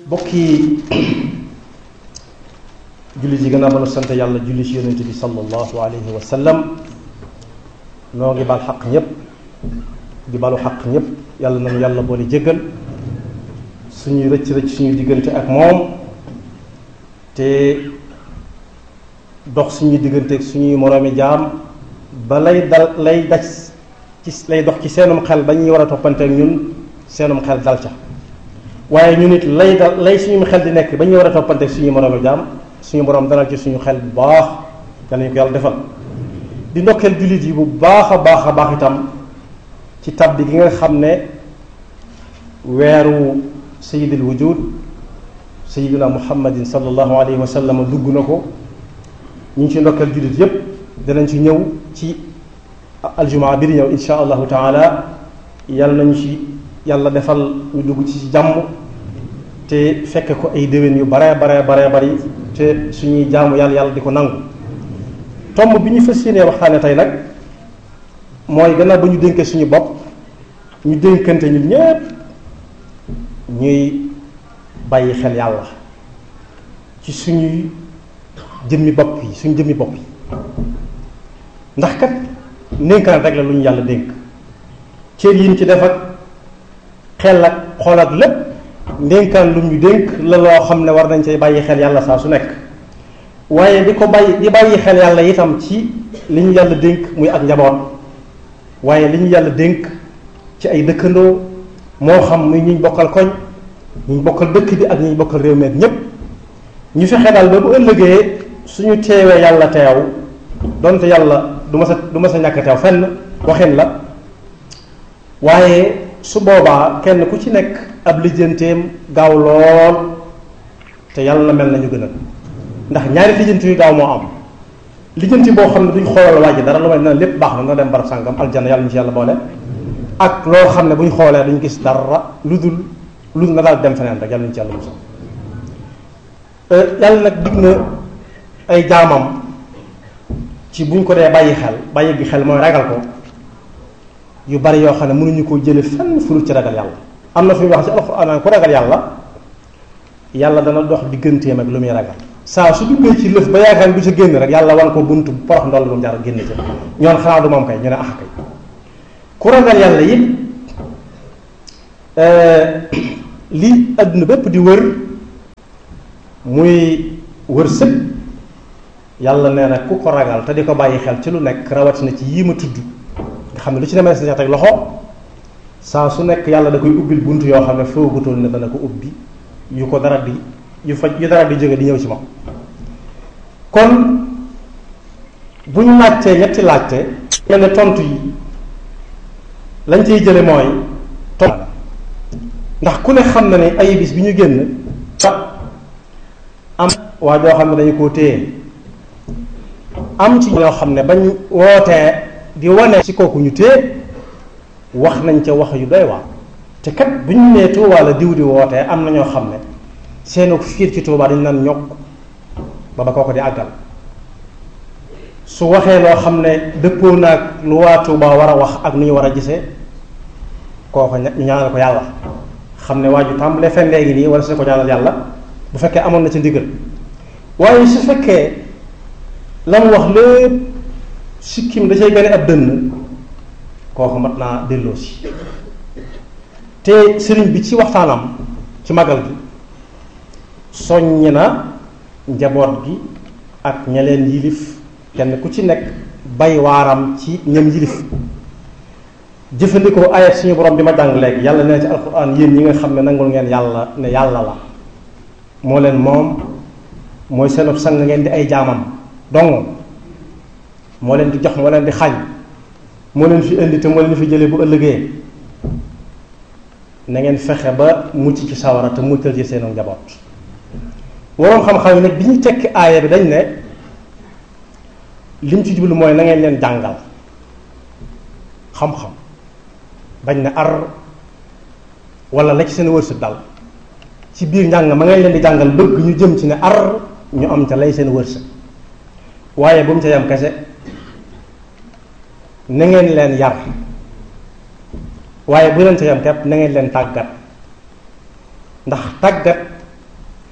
bokki jullit yi gannaaw ba nu sant yàlla julli ci yonente bi sallallahu alayhi wa sallam noo ngi bal xaq ñëpp di balu xaq ñëpp yàlla nañu yàlla boole jéggal suñuy rëcc rëcc suñuy diggante ak moom te dox suñuy diggante ak suñuy moroomi jaam ba lay dal lay daj ci lay dox ci seenum xel ba ñuy war a toppante ak ñun seenum xel dal ca waaye ñu nit lay dal lay suñu xel di nekk ba ñuy war a toppante ak suñuy moroomi jaam suñu borom dalal ci suñu xel bu baax yal nañu ko yàlla defal di ndokkeel jullit yi bu baax a baax a baax itam ci tabbi gi nga xam ne weeru sayidil wujud sayidina muhammadin sallallahu alayhi wa sallam dugg na ko ñu ngi ci ndokkeel jullit yépp danañ ci ñëw ci aljumaa bi di ñëw insha allahu taala yàlla nañu ci yàlla defal ñu dugg ci jàmm te fekke ko ay déwén yu bare bare bare bari te suñuy jaamu yàlla yàlla di ko nangu tomb bi ñu fas yéenee waxtaane tey nag mooy gannaaw ba ñu dénkee suñu bopp ñu dénkante ñun ñépp ñuy bàyyi xel yàlla ci suñuy jëmmi bopp yi suñu jëmmi bopp yi ndax kat ndénkaan rek la lu ñu yàlla dénk cër yi ñu ci def ak xel ak xool ak lépp ndénkaan lu ñu dénk la loo xam ne war nañ cay bàyyi xel yàlla saa su nekk waaye di ko bàyyi di bàyyi xel yàlla itam ci li ñu yàlla dénk muy ak njaboot waaye li ñu yàlla dénk ci ay dëkkandoo moo xam muy ñuy bokkal koñ ñu bokkal dëkk bi ak ñuy bokkal réew mi ñépp ñu fexe daal ba bu ëllëgee suñu teewee yàlla teew donte yàlla du ma sa du ma sa ñàkk teew fenn waxin la waaye su boobaa kenn ku ci nekk ab lijjanteem gaaw lool te yàlla na mel nañu gënal ndax ñaari lijjanti yu gaaw moo am lijjanti boo xam ne duñ xoolal waa ji dara lu may na lépp baax na na dem barab sàngam aljana yàlla ñu ci yàlla boole ak loo xam ne buñ xoolee duñ gis dara lu dul lu dul na daal dem feneen rek yàlla ñu ci yàlla musal yàlla nag dig na ay jaamam ci buñ ko dee bàyyi xel bàyyi gi xel mooy ragal ko yu bari yoo xam ne mënuñu koo jële fenn fu ci ragal yàlla am na fi wax ci alxuraan ku ragal yàlla yàlla dana dox digganteem ak lu muy ragal saa su duggee ci lëf ba yaakaar du ca génn rek yàlla wan ko buntu porox ndoll bu mu jaar génn ca ñoon xanaa du moom kay ñu ne ax kay ku ragal yàlla it li àdduna bépp di wër muy wër sëg yàlla nee na ku ko ragal te di ko bàyyi xel ci lu nekk rawatina ci yii ma tudd nga xam ne lu ci demee sa teg loxo saa su nekk yàlla da koy ubbil bunt yoo xam ne foogutoon ne dana ko ubbi yu ko dara di yu fa yu dara di jóge di ñëw ci moom kon bu ñu laajtee ñetti laajte mel ne tontu yi lañ ciy jële mooy tontu ndax ku ne xam na ne ay bis bi ñu génn am waa joo xam ne dañu koo téye am ci ñoo xam ne bañ wootee di wane ci kooku ñu téye wax nañ ca wax yu doy waar te kat bu ñu nee Tuubaa la diw di wootee am na ñoo xam ne seenu fiir ci Tuubaa dañu naan ñokk ba ba kooko di àggal su waxee loo xam ne dëppoo naag lu waa Tuubaa war a wax ak nu ñu war a gisee kooko ñu ñaanal ko yàlla xam ne waa ju tàmbalee fen léegi nii wala su ko ñaanal yàlla bu fekkee amoon na ci ndigal waaye su fekkee la mu wax lépp sikkim da cay gane ab dënn kooku mat naa delloo si te sëriñ bi ci waxtaanam ci magal gi soññ na njaboot gi ak ña leen yilif kenn ku ci nekk bay waaram ci ñam yilif jëfandikoo ayat suñu borom bi ma jàng léegi yàlla nee ci alquran yéen ñi nga xam ne nangul ngeen yàlla ne yàlla la moo leen moom mooy seenub sang ngeen di ay jaamam dong moo leen di jox moo leen di xañ moo leen fi indi te moo leen fi jëlee bu ëllëgee na ngeen fexe ba mucc ci sawara te muccal ci seenu njaboot waroon xam-xam yi nag bi ñu tekki aaya bi dañ ne lim ci jublu mooy na ngeen leen jàngal xam-xam bañ ne ar wala la ci seen wërsëg dal ci biir njàng ma ngay leen di jàngal bëgg ñu jëm ci ne ar ñu am ca lay seen wërsëg waaye bu mu ca yam kese na ngeen leen yar waaye bu leen ca yam kepp na ngeen leen tàggat ndax tàggat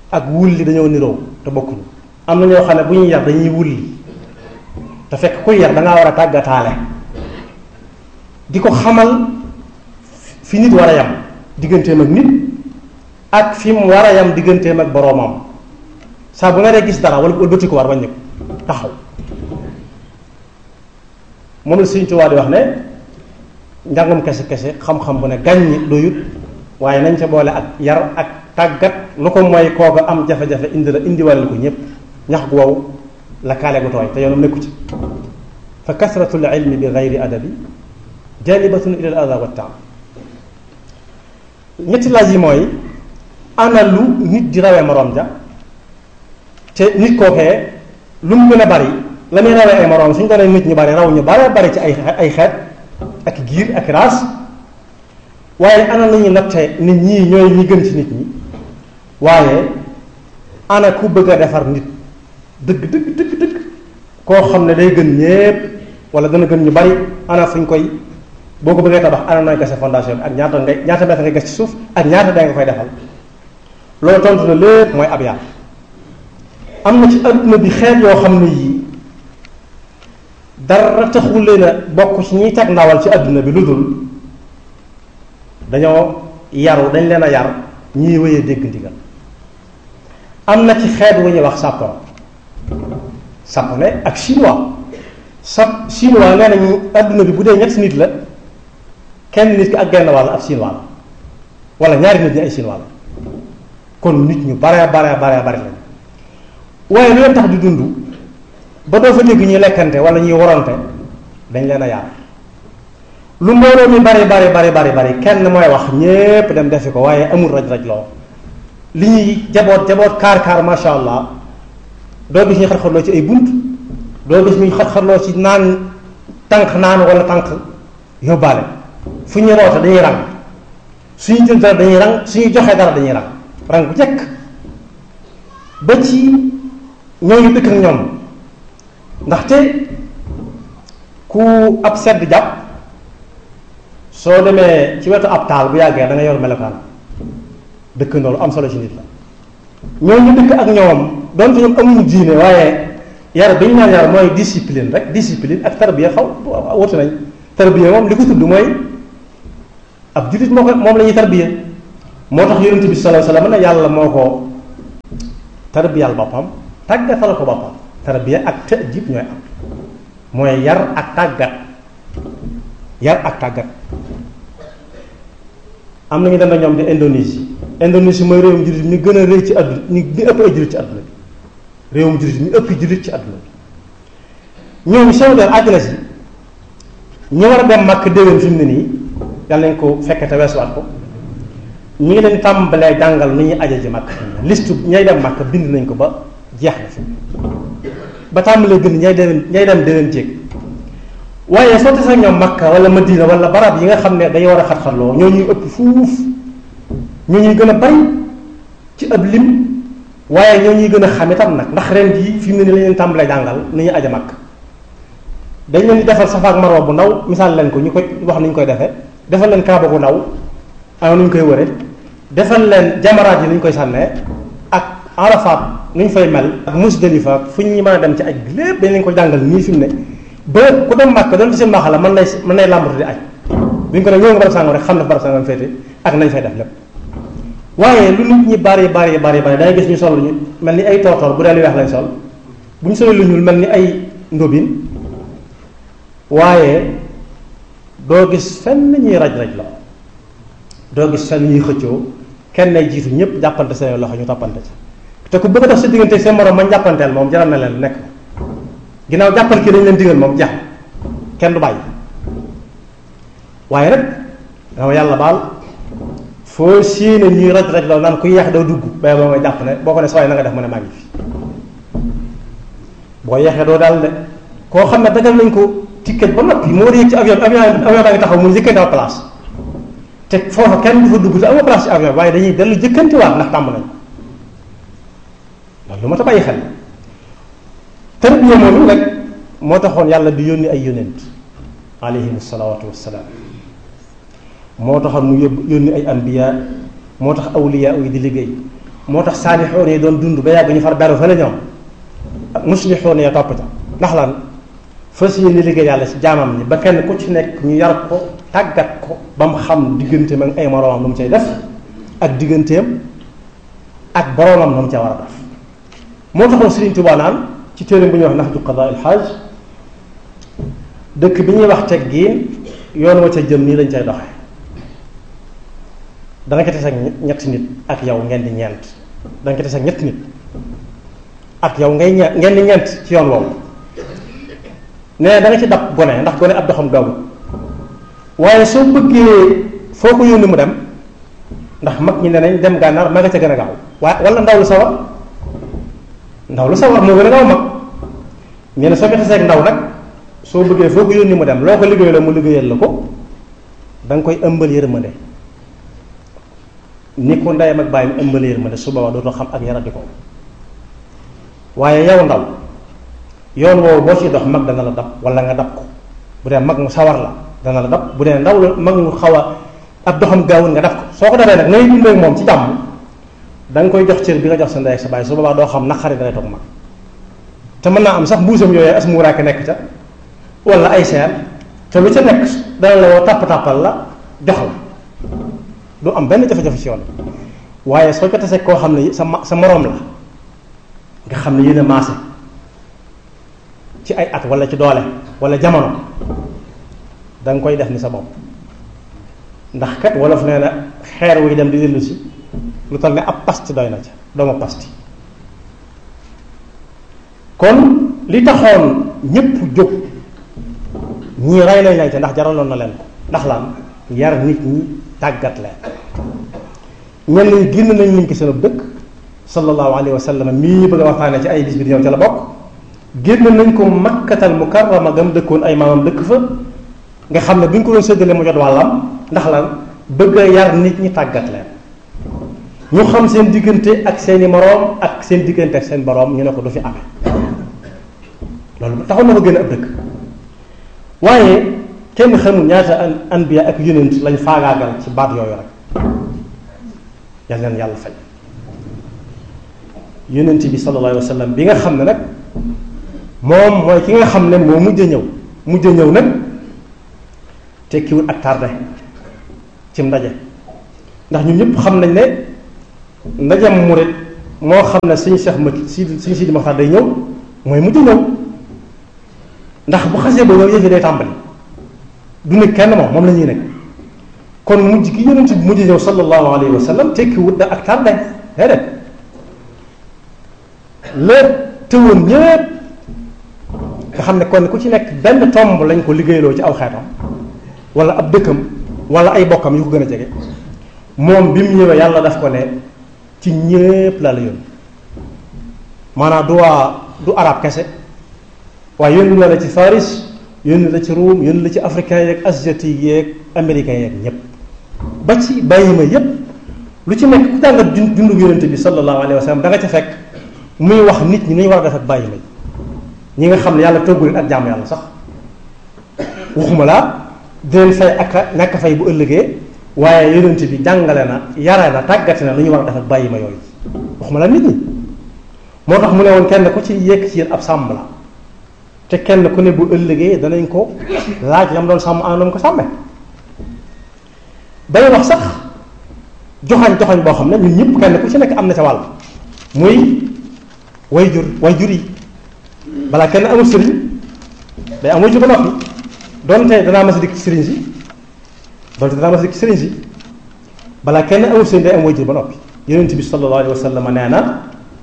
ak wulli dañoo niroo te bokkuñu am na ñoo xam ne bu ñuy yar dañuy wulli te fekk kuy yar da ngaa war a tàggataale di ko xamal fi nit war a yam digganteem ak nit ak fi mu war a yam digganteem ak boroomam saa bu nga dee gis dara wala wëlbati ko war wàññi ko taxaw moom la Sëriñ Tuubaa di wax ne njàngum kese kese xam-xam bu ne gàññi doyut waaye nañ ca boole ak yar ak tàggat lu ko mooy kooku am jafe-jafe indi la indiwalal ko ñépp ñax gu wow la kaale gu tooy te yoonam nekku ci fa kasratul ilmi bi gayri adabi jalibatun ila al ada wa taam ñetti laaj yi mooy ana lu nit di rawee moroom ja te nit kookee lu mu gën a bari la muy rawee ay moroom suñ doonee nit ñu bari raw ñu bare bari ci ay ay xeet ak giir ak raas waaye ana la ñuy natte nit ñii ñooy ñi gën ci nit ñi waaye ana ku bëgg a defar nit dëgg dëgg dëgg dëgg koo xam ne day gën ñépp wala dana gën ñu bari ana fuñ koy boo ko bëggee tabax ana nooy gase fondation bi ak ñaata ngay ñaata mètre nga gas ci suuf ak ñaata day nga koy defal loolu tontu na lépp mooy ab yar am na ci adduna bi xeet yoo xam ne yii dara taxul leen a bokk ci ñiy teg ndawal ci adduna bi lu dul dañoo yaru dañ leen a yar ñiy wéyee dégg ndigal am na ci xeet wu ñuy wax sapon sapone ak chinois sa chinois nee nañu adduna bi bu dee ñetti nit la kenn nit ki ak genn wàll ab chinois la wala ñaari nit ñi ay chinois la kon nit ñu bare bare bare bare lañ waaye lu leen tax di dund ba doo fa dégg ñuy lekkante wala ñuy warante dañ leen a yar lu mbooloo mi bari bari bari bari bari kenn mooy wax ñépp dem defi ko waaye amul raj-raj loo li ñuy jaboot jaboot kaar kaar masha allah doo gis ñuy xar-xarloo ci ay bunt doo gis ñuy xar-xarloo ci naan tànk naan wala tànk yóbbaale fu ñuy roote dañuy rang suñu jël dara dañuy rang suñu joxee dara dañuy rang rang bu jekk ba ci ñooñu dëkk ak ñoom ndaxte ku ab sedd jàpp soo demee ci wetu ab taal bu yàggee da nga yor melokaan dëkkandoo lu am solo ci nit la ñooñu dëkk ak ñoom donte ñoom amuñu diine waaye yar bi ñu naan yar mooy discipline rek discipline ak tarbiya xaw wuti nañ tarbiya moom li ko tudd mooy ab jullit moo ko moom la ñuy tarbiya moo tax yonent bi sallallahu alayhi wasallam ne yàlla moo ko tarbiyal boppam tàggatal ko boppam tarbiya ak ta'dib ñooy am mooy yar ak tàggat yar ak tàggat am na ñu dem na ñoom di Indonésie Indonésie mooy réewum jullit mi gën a rëy ci àdduna ñi mi ëpp ay jullit ci àdduna bi réewum jullit mi ëpp jullit ci àdduna bi ñoom seen der àdduna si ñi war a dem màkk déwén fi mu ne nii yàlla nañ ko fekke te weesuwaat ko ñu ngi leen tàmbalee jàngal ni ñuy aje ji màkk liste ñay dem màkk bind nañ ko ba jeex na fi ba tàmbalee bind ñay dem ñay dem déwén jéeg waaye soo tasee ñoom Makka wala Madina wala barab yi nga xam ne day war a xat-xatloo ñoo ñuy ëpp fuuf ñoo ñuy gën a bari ci ab lim waaye ñoo ñuy gën a xam itam nag ndax ren jii fi mu ne nii la leen tàmbalee jàngal ni ñuy aja Makka dañ leen di defal Safa ak Marwa bu ndaw misaal leen ko ñu koy wax ni ñu koy defee defal leen Kaaba gu ndaw am nu ñu koy wëre defal leen jamaraat yi ni ñu koy sànnee ak Arafat nu ñu fay mel ak Musdalifa fu ñu mën a dem ci aj bi lépp dañ leen ko jàngal nii fi mu ne ba ku dem màkk doon ci seen maaxa la mën lay mën lay làmbatu di aj bu ñu ko ne ñëw nga barab sàngam rek xam na barab sàngam féete ak nañ fay def lépp waaye lu nit ñi bari bari bari bari dangay gis ñu sol ñu mel ni ay toortoor bu dee lu weex lañ sol bu ñu solee lu ñuul mel ni ay ndóbin waaye doo gis fenn ñuy raj-raj la doo gis fenn ñuy xëccoo kenn nay jiitu ñëpp jàppante seen loxo ñu toppante ci te ku bëgg a dox sa diggante seen morom man jàppanteel moom jaral na leen nekk ginnaaw jàppal kii dañ leen digal moom jeex kenn du bàyyi waaye nag dama yàlla baal foo séenee ñuy raj raj loolu naan ku yeex doo dugg bay boo nga jàpp ne boo ko ne sooy na nga def mu ne maa ngi fi boo yeexee doo daal de koo xam ne dagal nañ ko ticket ba noppi moo war a yëg ci avion avion avion baa ngi taxaw mu jëkkante wa place te foofa kenn du fa dugg te amoo place ci avion waaye dañuy dellu jëkkantiwaat ndax tàmm nañ loolu lu ma ta bàyyi xel tarbiya moom rek moo taxoon yàlla di yónni ay yónent alayhim salawaatu wassalaam moo taxoon mu yóbbu yónni ay anbiya moo tax awliya yi di liggéey moo tax saalixoon yi doon dund ba yàgg ñu far beru fa la ñoom ak muslixoon ya topp ca ndax lan fas yéene liggéey yàlla ci jaamam ñi ba kenn ku ci nekk ñu yar ko tàggat ko ba mu xam digganteem ak ay moroomam lu mu cay def ak digganteem ak boroomam lu mu ca war a def moo taxoon Sëriñ Tuubaa naan ci téere bu ñuy wax Nahju Qadaa il Haaj dëkk bi ñuy wax teggiin yoon wa ca jëm nii lañ cay doxe danga ko tase ak ñetti nit ak yow ngeen di ñeent danga ko tase ak ñetti nit ak yow ngay ñe ngeen di ñeent ci yoon woowu nee da nga ci dab gone ndax gone ab doxam gaawul waaye soo bëggee foo ko yónni mu dem ndax mag ñi ne nañ dem gànnaar ma nga ca gën a gaaw waaye wala ndaw lu sawar ndaw lu sawar moo gën a gaaw mag nee na soo ko tasee ak ndaw nag soo bëggee foo ko yónni mu dem loo ko liggéey la mu liggéeyal la ko da nga koy ëmbal yërmande ni ko ndeyam ak bàyyim ëmbal yërmande su boobaa dootoo xam ak yaradi ko waaye yow ndaw yoon woowu boo ciy dox mag dana la dab wala nga dab ko bu dee mag mu sawar la dana la dab bu dee ndaw la mag mu xaw a ab doxam gaawul nga def ko soo ko defee nag ngay dundee ak moom ci jàmm da nga koy jox cër bi nga jox sa ndey ak sa bàyyi su boobaa doo xam naqari dalay toog mag te mën naa am sax mbuusam yooyu as muuraake nekk ca wala ay seer te lu ca nekk dana la woo tàpp-tàppal la jox la du am benn jafe-jafe ci yoon waaye soo ko tasee koo xam ne sa sa moroom la nga xam ne yéen a maase ci ay at wala ci doole wala jamono da nga koy def ni sa bopp ndax kat wolof nee na xeer wuy dem di dellu si lu toll ne ab pasti doy na ca dooma pasti kon li taxoon ñépp jóg ñii rey nañ leen ca ndax jaraloon na leen ko ndax lan yar nit ñi tàggat leen ñenn ñi génn nañ liñ ko seen dëkk sallallahu alayhi wa sallam mii ñu bëgg a waxtaane ci ay bis bi di ñëw ca la bokk génn nañ ko makkatal mukarrama gam dëkkoon ay maamam dëkk fa nga xam ne bu ñu ko doon séddale mu jot wàllam ndax lan bëgg a yar nit ñi tàggat leen ñu xam seen diggante ak seeni moroom ak seen diggante ak seen boroom ñu ne ko du fi amee loolu taxoon na ko génn ab dëkk waaye kenn xamul ñaata an anbiya ak yonent lañ faagaagal ci baat yooyu rek yal leen yàlla fay yonent bi sallallahu alayhi wa sallam bi nga xam ne nag moom mooy ki nga xam ne moo mujj a ñëw mujj a ñëw nag tekkiwul ak tardé ci ndaje ndax ñun ñëpp xam nañ ne ndajem murit moo xam ne suñu Cheikh ma si suñu Sidi Maxtaar day ñëw mooy mujj a ñëw ndax bu xasee ba ñëw yëfi day tàmbali du nekk kenn moom moom la ñuy nekk kon mujj gi yonent bi mujj ñëw sallallahu alayhi wa sallam tekkiwut da ak tardé déedéet la tëwoon ñëpp nga xam ne kon ku ci nekk benn tomb lañ ko liggéeyloo ci aw xeetam wala ab dëkkam wala ay bokkam yu ko gën a jege moom bi mu ñëwee yàlla daf ko ne ci ñépp la la yónni maanaam du waa du arab kese waaye yónni na la ci Faris yónni la ci Ruum yónni la ci africain yeeg asiatique yeeg américain yeeg ñépp ba ci bàyyi ma yépp lu ci nekk ku jàngat dundu yonent bi sallallahu alayhi wa sallam da nga ca fekk muy wax nit ñi ni ñu war a def ak bàyyi ma ñi nga xam ne yàlla toggu leen ak jaamu yàlla sax waxuma laa di leen fay ak ñàkk fay bu ëllëgee waaye yonent bi jàngale na yare na tàggate na lu ñu war a def ak bàyyi ma yooyu waxuma laa nit ñi moo tax mu ne woon kenn ku ci yekk ci yéen ab sàmm la te kenn ku ne bu ëllëgee danañ ko laaj yam doon sàmm anam ko sàmme bay wax sax joxañ joxañ boo xam ne ñun ñëpp kenn ku ci nekk am na ca wàll muy way jur way jur yi balaa kenn amul sëriñ day am way jur ba noppi doonte danaa mas a dikk ci sëriñ si doonte danaa mas a dikk ci sëriñ si balaa kenn amul sëriñ day am way jur ba noppi yonent bi sallallahu alayhi wa sallam nee na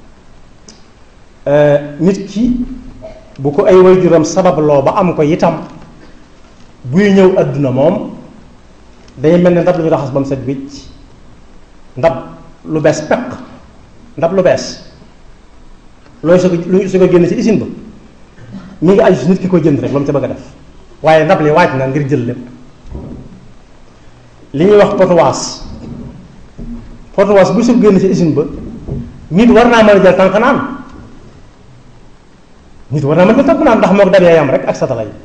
nit ki bu ko ay way juram sababloo ba am ko itam buy ñëw adduna moom day mel ne ndab lu ñu raxas ba mu set wicc ndab lu bees peq ndab lu bees looy su ko lu su ko génn ci usine ba mi ngi aju si nit ki ko jënd rek lu mu ca bëgg a def waaye ndab li waaj na ngir jël lépp li ñuy wax potowaas potowaas bu su ko génn ci usine ba nit war naa mën a jël tànk naan nit war naa mën a jël tànk naan ndax moo ko dabee yam rek ak satala yi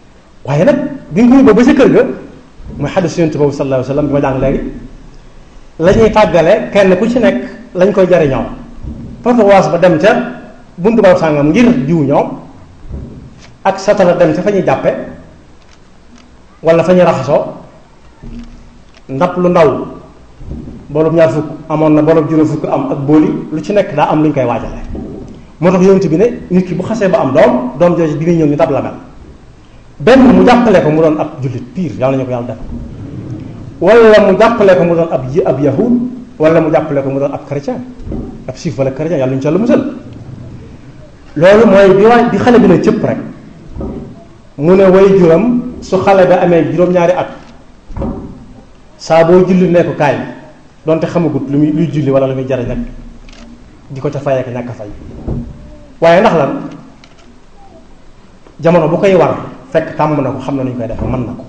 waaye nag bi nga ko yóbboo ba sa kër ga mooy xaddis yonent boobu sallallahu alayhi wa sallam bi ma jàng léegi la ñuy tàggale kenn ku ci nekk lañ koy jariñoo porte-voix ba dem ca buntu ba sàngam ngir jiw ñoom ak satala dem ca fa ñuy jàppe wala fa ñuy raxasoo ndab lu ndaw boolub ñaar fukk amoon na boolub juróom fukk am ak booli lu ci nekk daa am lu ñu koy waajale moo tax yonent bi ne nit ki bu xasee ba am doom doom jooju bi muy ñëw ñu dab la mel benn mu jàppale ko mu doon ab jullit pire yàlla nañu ko yàlla def wala mu jàppale ko mu doon ab ab yahud wala mu jàppale ko mu doon ab chrétien ab juif wala chrétien yàlla ñu ca la musal loolu mooy bi waay bi xale bi ne cëpp rek mu ne way juram su xale bi amee juróom-ñaari at saa boo julli ne ko kaay donte xamagut lu muy luy julli wala lu muy jariñ nag di ko ca fay ak ñàkk fay waaye ndax lan jamono bu koy war fekk tàmm na ko xam na nu ñu koy defee mën na ko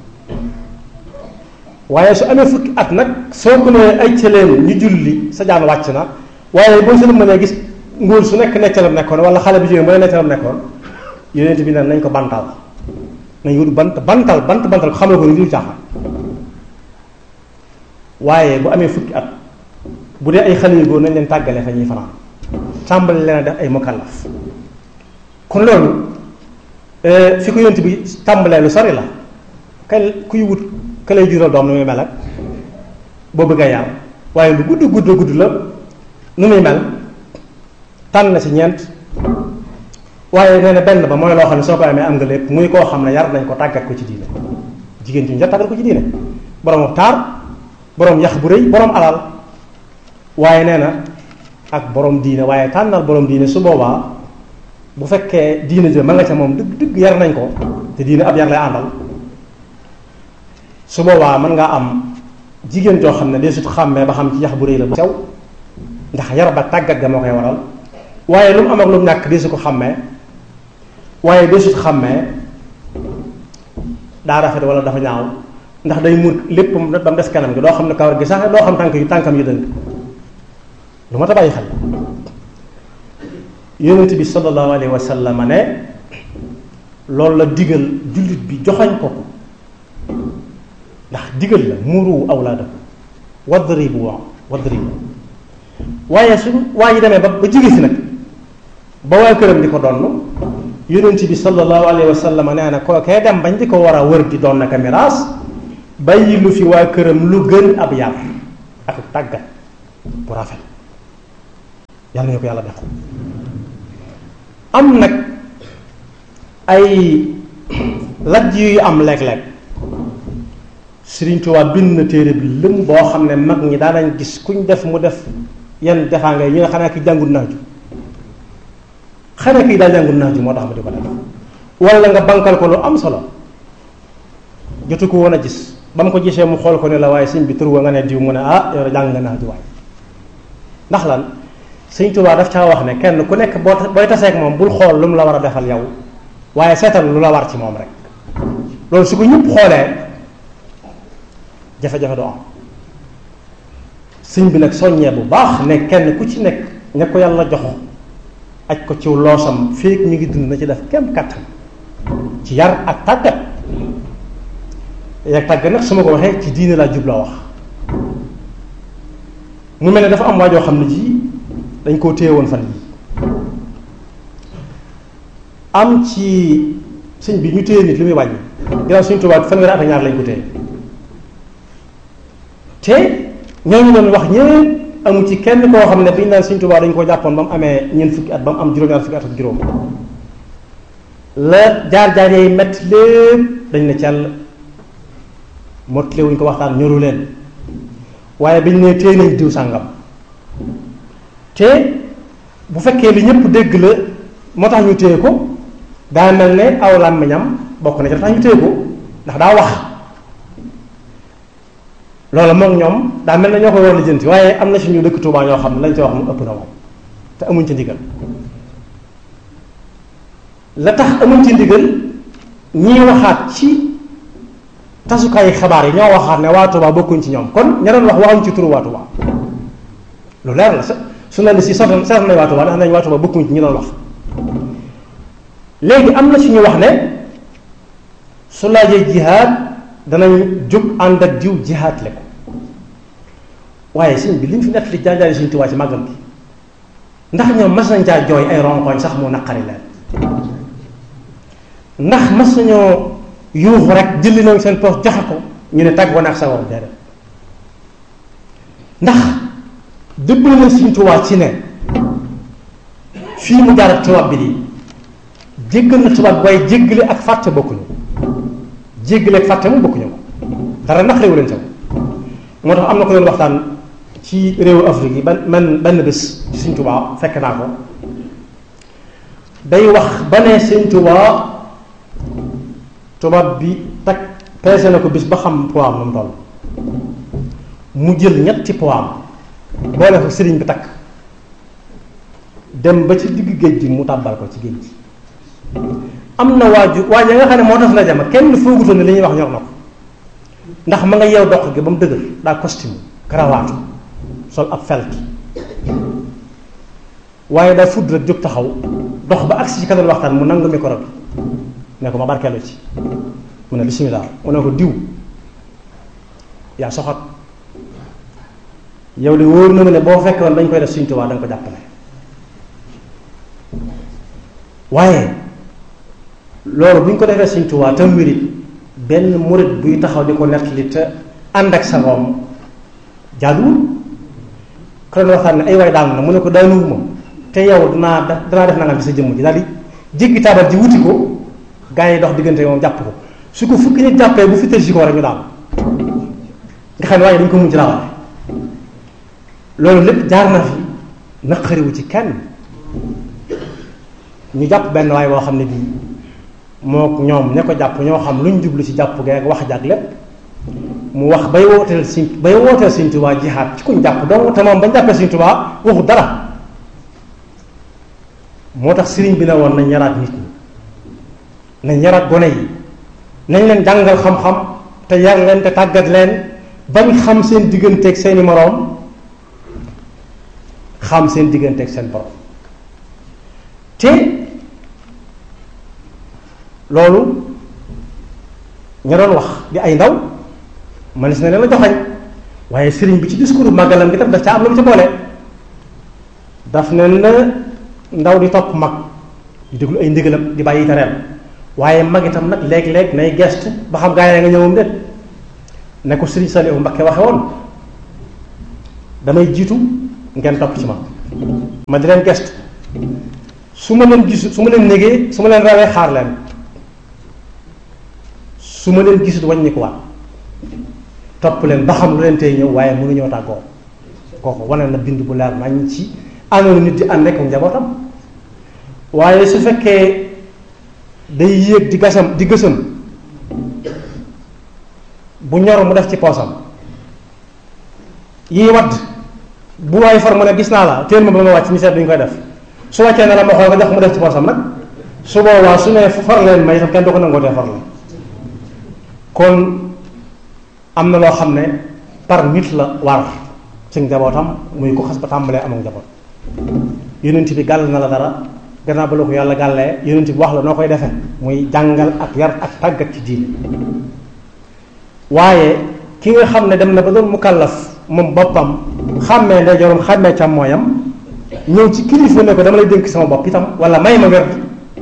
waaye su amee fukki at nag soo ko nee ay cëleen ñu julli sa jaan wàcc na waaye boo seen mënee gis ngóor su nekk neccalam nekkoon wala xale bi jógee mu ne neccalam nekkoon yonent bi ne nañ ko bantal nañ wut bant bantal bant bantal ko xamal ko ni dul caaxaan waaye bu amee fukki at bu dee ay xale yu góor nañ leen tàggale fa ñuy fanaan tàmbali leen a def ay mukallaf kon loolu fi ko yonent bi tàmbalee lu sori la kay kuy wut ka lay jural doom nu muy mel ak boo bëgg a yar waaye lu gudd gudd gudd la nu muy mel tànn na ci ñeent waaye nee na benn ba mooy loo xam ne soo ko amee am nga lépp muy koo xam ne yar nañ ko tàggat ko ci diine jigéen ci ñu tàggat ko ci diine borom taar borom yax bu rëy borom alal waaye nee na ak borom diine waaye tànnal borom diine su boobaa bu fekkee diine jë ma nga ca moom dëgg dëgg yar nañ ko te diine ab yar lay àndal su boobaa mën ngaa am jigéen joo xam ne dee sut xàmmee ba xam ci yax bu rëy la bu sew ndax yar ba tàggat ga moo koy waral waaye lu mu am ak lu mu ñàkk dee su ko xàmmee waaye dee sut xàmmee daa rafet wala dafa ñaaw ndax day muur lépp ba mu des kanam gi doo xam ne kawar gi sax doo xam tànk yu tànkam yu dëng lu ma ta bàyyi xel yonent bi sallallahu alayhi wa sallam ne loolu la digal jullit bi joxañ ko ko ndax digal la muru awlaadakum wadribu wadribu waaye su waa ji demee ba ba jige si nag ba waa këram di ko donn yonent bi sallallahu alayhi wa sallam nee na kookee dem bañ di ko war a wër di doon naka miraas bàyyi lu fi waa këram lu gën ab yar ak tàggat bu rafet yàlla na ko yàlla def am nag ay lajj yu am léeg-léeg Sëriñ Tuubaa bind na téere bi lëm boo xam ne mag ñi daanañ gis kuñ def mu def yenn defaanga yi ñu ne xanaa ki jàngul naaju xanaa kii daa jàngul naaju moo tax ma di ko def wala nga bankal ko lu am solo jotu ko woon a gis ba mu ko gisee mu xool ko ne la waaye sëñ bi tur wa nga ne diw mu ne ah yow jàng nga naaju waay ndax lan Sëriñ Tuubaa daf caa wax ne kenn ku nekk boo booy taseeg moom bul xool lu mu la war a defal yow waaye seetal lu la war ci moom rek loolu su ko ñëpp xoolee jafe-jafe du am sëñ bi nag soññee bu baax ne kenn ku ci nekk ña ko yàlla jox aj ko ci loosam féeg mi ngi dund na ci def kem kattan ci yar ak tàggat yak tàggat nag su ma ko waxee ci diine laa jub la wax mu mel ne dafa am waajoo xam ne ji dañ koo téye woon fan yi am ci sëñ bi ñu téye nit li muy wàññi ginnaaw suñu tubaab fanweeri at ak ñaar lañ ko téye te ñooñu doon wax ñëpp amu ci kenn koo xam ne bi ñu naan suñu tubaab dañ ko jàppoon ba mu amee ñeent fukki at ba mu am juróom-ñaar fukki at ak juróom la jaar-jaar yi metti lépp dañ ne cell mottale wuñ ko waxtaan ñoru leen waaye biñ ne téye nañ diw sàngam te bu fekkee li ñëpp dégg la moo tax ñu téye ko daa mel ne aw làmmiñam bokk na ci tax ñu téye ko ndax daa wax loolu moom ñoom daa mel ne ñoo koy war a jënti waaye am na si ñu dëkk Tuubaa ñoo xam ne lañ ci wax mu ëpp na moom te amuñ ci ndigal la tax amuñ ci ndigal ñiy waxaat ci tasukaayu xabaar yi ñoo waxaat ne waa Tuubaa bokkuñ ci ñoom kon ña doon wax waxuñ ci turu waa Tuubaa lu leer la su ne si soxna seetlu nañ waa Tuubaa ndax nañ waa Tuubaa bokkuñ ci ñi doon wax léegi am na ci ñu wax ne su laajee jihaad danañ jóg ànd ak diw jihaad le ko waaye sëñ bi li ñu fi nekk li jaajaari Sëñ Tuubaa ci màggal gi ndax ñoom mas nañ caa jooy ay ronkoñ sax mu naqari leen ndax mas nañoo yuuxu rek jëli nañ seen poos joxe ko ñu ne tàgg woon ak sa war déedéet ndax dëppale na Sëñ Tuubaa ci ne fii mu jaar ak tubaab bi di jéggal na tubaab bi waaye jéggale ak fàtte bokkuñu jéggale ak fàtte mu bokkuñu ko dara naqariwu leen sax moo tax am na ko doon waxtaan ci réewu Afrique yi ban man benn bés ci Sëñ Tuubaa fekk naa ko day wax ba ne Sëñ Tuubaa tubaab bi takk peese na ko bis ba xam poids am mu toll mu jël ñetti poids am boole ko sëriñ bi takk dem ba ci digg géej gi mu tàbbal ko ci géej gi am na waaju waaju nga xam ne moo tax la jama kenn foogutoon ne li ñuy wax ñor na ko ndax ma nga yeew dox gi ba mu dëgër daa costume karawaatu sol ab felki waaye daa fudd rek jóg taxaw dox ba agsi ci kanam waxtaan mu nangu micro bi ne ko ma barkeelu ci mu ne bismillah mu ne ko diw yaa soxat yow de wóor na ma ne boo fekkoon dañ koy def Sëñ Tuubaa da nga ko jàppale waaye loolu bu ñu ko defee Sëñ Tuubaa te wérit benn murit buy taxaw di ko nettali te ànd ak sa moom jaaduwul ko doon waxtaan ne ay waay daanu na mu ne ko daanuwuma te yow danaa danaa def nangam ci sa jëmm ji daal di jéggi taabal ji wuti ko gaa yi dox diggante moom jàpp ko su ko fukki nit jàppee bu fital si ko rek ñu daal nga xam ne waaye dañ ko mujj rawale loolu lépp jaar na fi naqariwu ci kenn ñu jàpp benn waay boo xam ne bii moo ñoom ña ko jàpp ñoo xam luñ jublu ci jàpp geeg wax jaag lépp mu wax bay wooteel Sëñ bay wooteel Sëñ Tuubaa jihaat ci kuñ jàpp donc te moom bañ jàppee Sëñ Tuubaa waxu dara moo tax sëriñ bi ne woon nañ yaraat nit ñi nañ yaraat gone yi nañ leen jàngal xam-xam te yar leen te tàggat leen bañ xam seen digganteeg seeni moroom xam seen digganteeg seen borom te loolu ña doon wax di ay ndaw man si ne leen la joxañ waaye sëriñ bi ci discours màggalam gi tam daf ca am lu mu ci boole daf ne na ndaw di topp mag di déglu ay ndigalam di bàyyi tereem waaye mag itam nag léeg-léeg nay gestu ba xam gaa yi nga ñëwam déet ne ko sëriñ Saliou Mbakke waxe woon damay jiitu ngeen topp ci ma ma di leen gestu su ma leen gisu su ma leen négee su ma leen rawee xaar leen su ma leen gisut wàññi ko waat topp leen ba xam lu leen tey ñëw waaye mënuñoo tàggoo kooku wane na bind bu leer nañ ci àndoon nit di ànd ak njabootam waaye su fekkee day yéeg di gasam di gësam bu ñor mu def ci poosam yii wadd bu waay far mu ne gis naa la téel ma ba ma wàcc ñu seet duñ koy def su wàccee ne la ma xool nga jox mu def ci poosam nag su boobaa su ne far leen may itam kenn du ko nangootee far la kon am na loo xam ne par nit la war ci njabootam muy ko xas ba tàmbalee am ak njaboot yonent bi gàll na la dara gannaaw ba la ko yàlla gàllee yonent bi wax la noo koy defee muy jàngal ak yar ak tàggat ci diine waaye ki nga xam ne dem na ba doon mukallaf moom boppam xàmmee ndeyjooram xàmmee càmmooyam ñëw ci kilifa ne ko dama lay dénk sama bopp itam wala may ma wér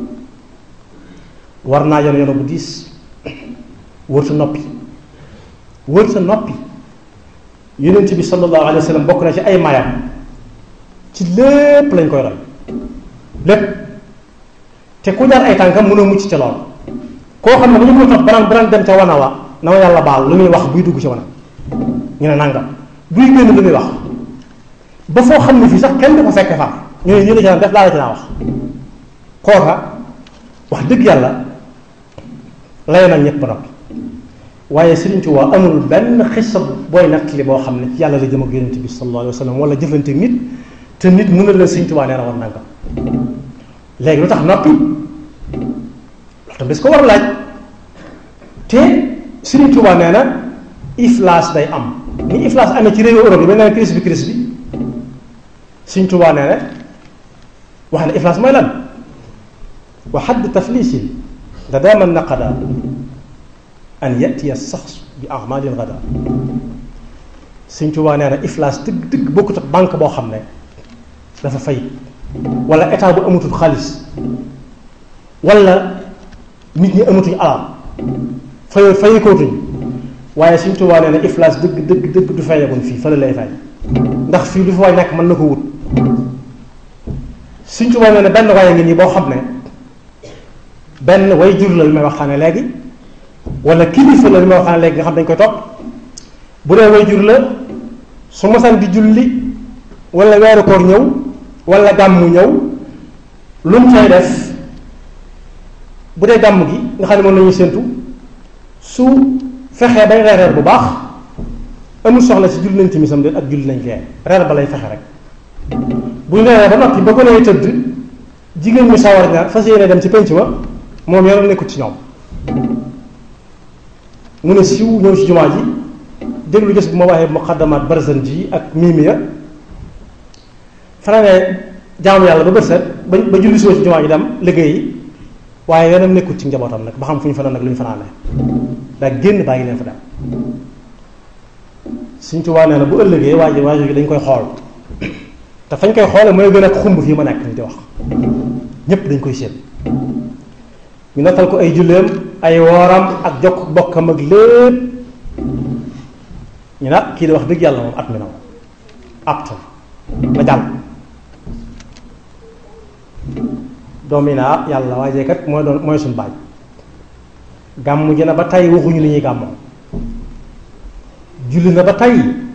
war naa yoon yoon bu diis wër sa noppi wër sa noppi yonent bi sallallahu alayhi wa sallam bokk na ci ay mayam ci lépp lañ koy roy lépp te ku jaar ay tànkam mënoo mucc ca lool koo xam ne bu ñu ko topp banaan banaan dem ca wana wa na ma yàlla baal lu muy wax buy dugg ci wana ñu ne nangam buy génn lu muy wax ba foo xam ne fii sax kenn du ko fekke far ñu ne ñu ne ci naan def laa la ci naa wax kooka wax dëgg yàlla lay na ñëpp ba noppi waaye Sëriñ Tuubaa amul benn xissa booy nettali boo xam ne ci yàlla la jëm ak yonent bi sallallahu alayhi wa sallam wala jëflante nit te nit mën na la Sëriñ Tuubaa nee na woon nangam léegi lu tax noppi loolu tam des ko war a laaj te Sëriñ Tuubaa nee na iflaas day am ni iflaas amee ci réewu Europe yi ba nee na crise bi crise bi Sëriñ Tuubaa nee na wax ne iflaas mooy lan wa xadd taflisin da daama naqada an yatiya saxs bi amalin gada Sëñ Tuubaa nee na iflaas dëgg dëgg bokkut ak banque boo xam ne dafa fay wala état bu amatul xaalis wala nit ñi amatuñ alal fay fayikootuñ waaye Sëñ Tuubaa nee na iflaas dëgg dëgg dëgg du fayeekoon fii fële lay fay ndax fii lu fi waay nekk mën na ko wut Sëñ Tuubaa nee na benn waaye ngi nii boo xam ne benn way jur la li may waxtaane léegi wala kilifa la li may waxtaane léegi nga xam dañ koy topp bu dee way jur la su masaan di julli wala weeru koor ñëw wala gàmmu ñëw lu mu fay def bu dee gàmm gi nga xam ne moom la ñuy séentu su fexee bay reereer bu baax amul soxla si julli nañ timisam de ak julli nañ gee reer ba lay fexe rek bu ñu reeree ba noppi ba ko nee tëdd jigéen ñi sawar ña fas yéene dem ci penc ma moom yoonam nekkut ci ñoom mu ne siw ñëw ci jumaa ji déglu gis bu ma waxee muqaddamat barzan ji ak miimiya fanaanee jaamu yàlla ba bët set ba ba julli soo ci jumaa ji dem liggéeyi waaye yoonam nekkut ci njabootam nag ba xam fu ñu fanaan nag lu ñu fanaanee daa génn bàyyi leen fa dem Sëñ Tuubaa nee na bu ëllëgee waa ji waa ji dañ koy xool te fañ koy xoole mooy gën a xumb fii ma nekk ni di wax ñépp dañ koy séen ñu nattal ko ay julleem ay wooram ak jokk bokkam ak lépp ñu nag kii di wax dëgg yàlla moom at mi na moom apte na jàll doom yi naa yàlla waajee kat mooy doon mooy suñu baaj gàmmu ji na ba tey waxuñu li ñuy gàmmoo julli na ba tey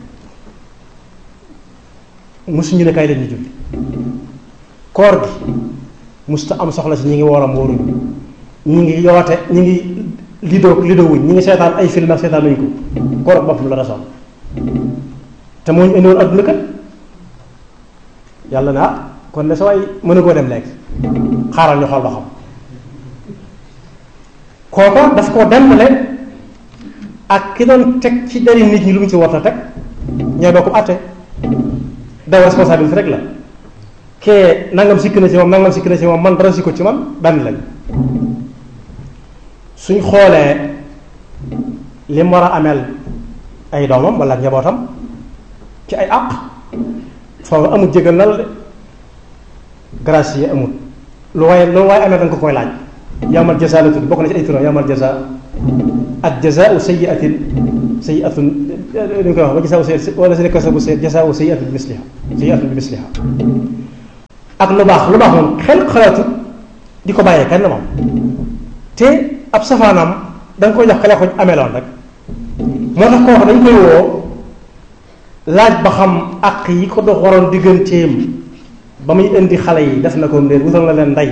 musuñu ne kay leen ñu julli koor gi musta am soxla si ñi ngi wooram wóoruñu ñi ngi yoote ñi ngi lido lido wuñ ñi ngi seetaan ay film ak seetaan nañu ko koor ak boppam la rasoon te moo ñu indiwoon adduna kat yàlla na ah kon de sa waay mën a koo dem léegi xaaral ñu xool ba xam kooko daf koo dembale ak ki doon teg ci dari nit ñi lu mu ci war a teg ñooy bokk àtte daw responsabilité rek la kee nangam sikk na ci moom nangam sikk na ci moom man dara sikko ci man benn lañ suñ xoolee li mu war a ameel ay doomam wala njabootam ci ay àq foofu amul jégal na la de grâce yi amul lu waaye lu waaye amee danga ko koy laaj yawmal jazaa la tudd bokk na ci ay turam yawmal jazaa ak jazaau sayyiatin sayyiatun li ñu koy wax ba jazaau sayyiatin wala si kasabu sayyiat jazaau sayyiatin bi misliha sayyiatun bi misliha ak lu baax lu baax moom xel xalaatu di ko bàyyee kenn moom te ab safaanam da nga koy jox kale ko ameeloon rek moo tax kooku dañ koy woo laaj ba xam àq yi ko dox waroon digganteem ba muy indi xale yi def na ko ndéer wutal na leen ndey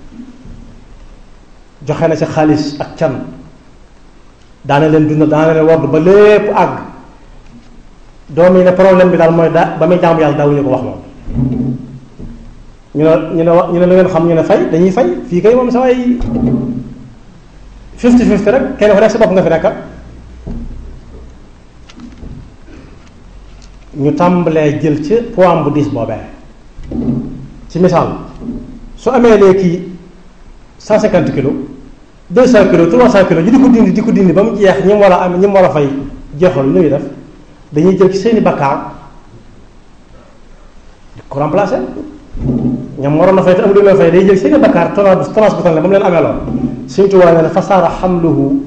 joxe na ci xaalis ak can daana leen dundal daana leen wodd ba lépp àgg doom yi ne problème bi daal mooy daa ba muy jaamu yàlla daawuñu ko wax moom ñu ne ñu ne ñu ne lu ngeen xam ñu ne fay dañuy fay fii kay moom sa waay fifty fifty rek kenn ku nekk sa bopp nga fi nekka ñu tàmbalee jël ci poids bu diis boobee ci misaal su amee léegi cent cinquante kilos deux cent kilos trois cent kilos ñu di ko dindi di ko dindi ba mu jeex ñi mu war a am ñi mu war a fay jeexal lu ñuy def dañuy jël ci seeni bakkaar di ko remplacer ñam waroon na fay te amul lu leen fay day jël seeni bakkaar tonnage tonnage bu tane ba mu leen amee lool Sëñ Tuubaa nee na fasaara xamluhu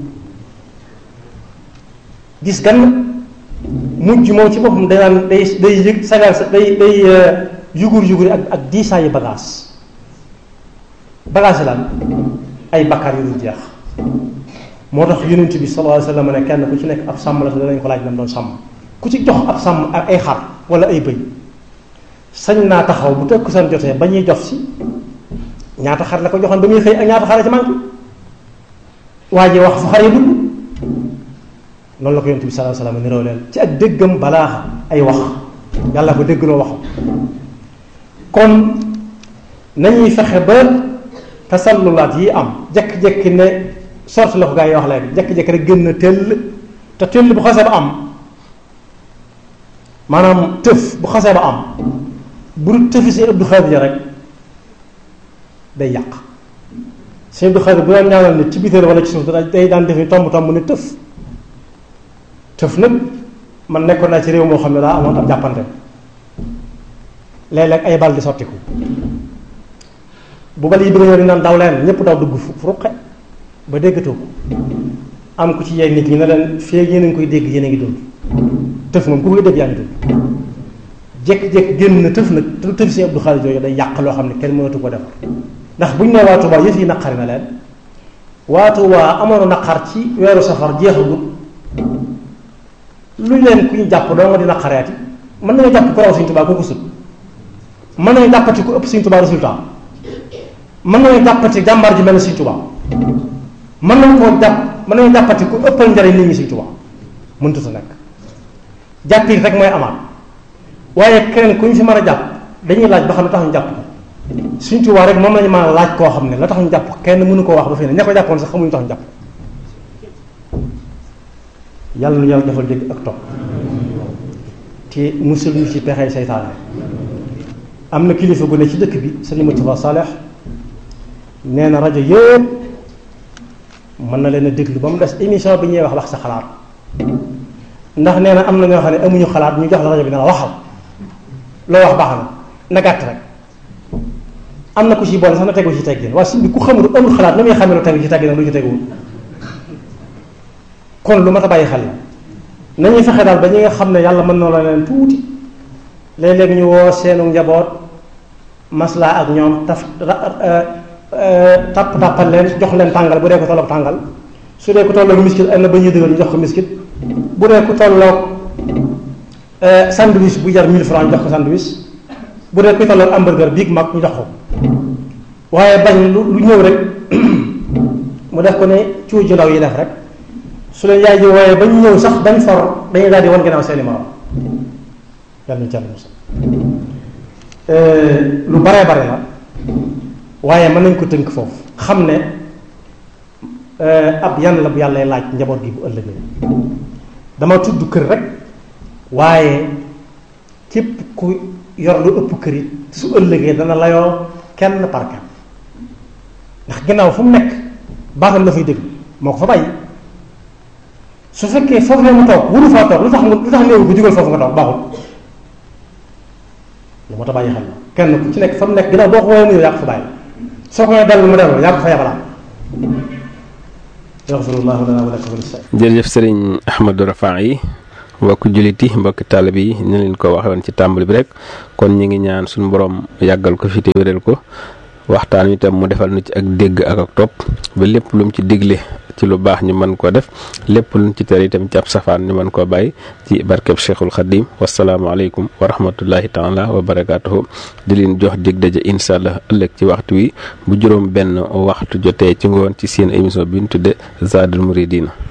gis gan mujj moom ci boppam day naan day day yëg sagal sa day day yugur yugur ak ak diisaayu bagage bagage lan ay bakkaar yu dul jeex moo tax yonent bi sallallahu alayhi wa sallam ne kenn ku ci nekk ab sàmm la te danañ ko laaj nam doon sàmm ku ci jox ab sàmm ak ay xar wala ay bëy sañ naa taxaw bu tëkk seen jotee ba ñuy jox si ñaata xar la ko joxoon ba muy xëy ak ñaata xar la ci manqué waa ji wax fu xar yi dugg loolu la ko yonent bi sallallahu alayhi wa sallam niroo leen ci ak déggam balaa ay wax yàlla ko déggloo wax kon nañuy fexe ba tasallulaat yi am jekki-jekki ne sorti la ko gaa yi wax léegi jekki-jekki rek gën na tëll te tëll bu xasee ba am maanaam tëf bu xasee ba am bu dul tëfi si Abdou Khadir rek day yàq si Abdou Khadir bu daan ñaanal nit ci bitéel wala ci suuf day daan def ni tomb tomb ne tëf tëf nag man nekkoon naa ci réew moo xam ne daa amoon ab jàppante léeg-léeg ay bal di sottiku bu bal yi bëgg ñëw di naan daw leen ñëpp daw dugg fu ruqe ba déggatoo ko am ku ci yey nit ñi ne leen fii yéen a ngi koy dégg yéen a ngi dund tëf moom ku koy dégg yaa ngi dund jékki-jékki génn na tëf nag te tëf si Abdou Khadir jooju day yàq loo xam ne kenn mënatu ko defar ndax buñ ne waa Touba yëf yi naqari na leen waa Touba amoon naqar ci weeru safar jeexagut lu leen ku ñu jàpp doo nga di naqareeti mën nañoo jàpp ku raw Sëñ Touba ku ko sut mën nañu jàppati ku ëpp Sëñ Touba résultat mën nañu jàppati jàmbaar ji mel ne Sëñ Touba mën nañu koo jàpp mën nañu jàppati ku ëppal njariñ nit ñi Sëñ Touba mënut a nekk jàppit rek mooy amaat waaye keneen ku ñu fi mën a jàpp dañuy laaj ba xam ne tax ñu jàpp ko Sëñ Touba rek moom lañu mën a laaj koo xam ne la tax ñu jàpp kenn mënu koo wax ba fi ne ña ko jàppoon sax xamuñu tax ñu jàpp yàlla nu yàlla defal dégg ak topp te musul ñu ci pexey seytaane am na kilifa gu ne ci dëkk bi sëñ Moustapha Saleh nee na rajo yëpp mën na leen a déglu ba mu des émission bi ñuy wax wax sa xalaat ndax nee na am na ñoo xam ne amuñu xalaat ñu jox la rajo bi ne la waxal loo wax baax na na gàtt rek am na ku ci bon sax na tegu ci teggin waaye suñ bi ku xamul amul xalaat na muy xamee lu tegu ci teggin lu ci teguwul kon lu mat a bàyyi xel la nañuy fexe daal ba ñi nga xam ne yàlla mën na la leen tuuti léeg-léeg ñu woo seenu njaboot maslaa ak ñoom taf tapp tàppal leen jox leen tàngal bu dee ko tolloog tàngal su dee ko tolloog miskit am na ba ñuy dëgal ñu jox ko miskit bu dee ko tolloog sandwich bu jar 1000 francs ñu jox ko sandwich bu dee ko tolloog hamburger biig mag ñu jox ko waaye bañ lu lu ñëw rek mu def ko ne cuuj ju ndaw yi def rek su leen yaay ji wooyee ba ñu ñëw sax bañ for dañuy daal di wan ginnaaw seeni morom yàlla ñu càll mos lu baree bare la waaye mën nañ ko tënk foofu xam ne ab yan la bu yàlla laaj njaboot gi bu ëllëgee dama tudd kër rek waaye képp ku yor lu ëpp kër it su ëllëgee dana layoo kenn par kenn ndax ginnaaw fu mu nekk baatam la fay déglu moo ko fa bàyyi su fekkee foofu la mu toog wuru faa toog lu tax lu tax néew bu jugal foofu nga toog baaxul lu moo tax bàyyi xel la kenn ku ci nekk fa mu nekk ginnaaw boo ko woowee mu ñëw yaa ko fa bàyyi soo ko dellu mu dellu yaa ko fa yabalaat yaxfirullahu lana wa lakum jërëjëf sëriñ Ahmadou Rafa yi mbokki jullit yi mbokki taalib yi ñu leen ko waxee woon ci tàmbali bi rek kon ñu ngi ñaan suñu borom yàggal ko fi te wéral ko waxtaan wi itam mu defal nu ci ak dégg ak ak topp ba lépp lu mu ci digle ci lu baax ñu mën koo def lépp lu mu ci tere itam ci ab safaan ñu mën koo bàyyi ci barkeb Cheikhul Khadim wasalaamaaleykum wa rahmatullahi taala wa barakaatuhu di leen jox dig daje incha allah ëllëg ci waxtu wi bu juróom benn waxtu jotee ci ngoon ci seen émission bi ñu tudde Zadul Mouridina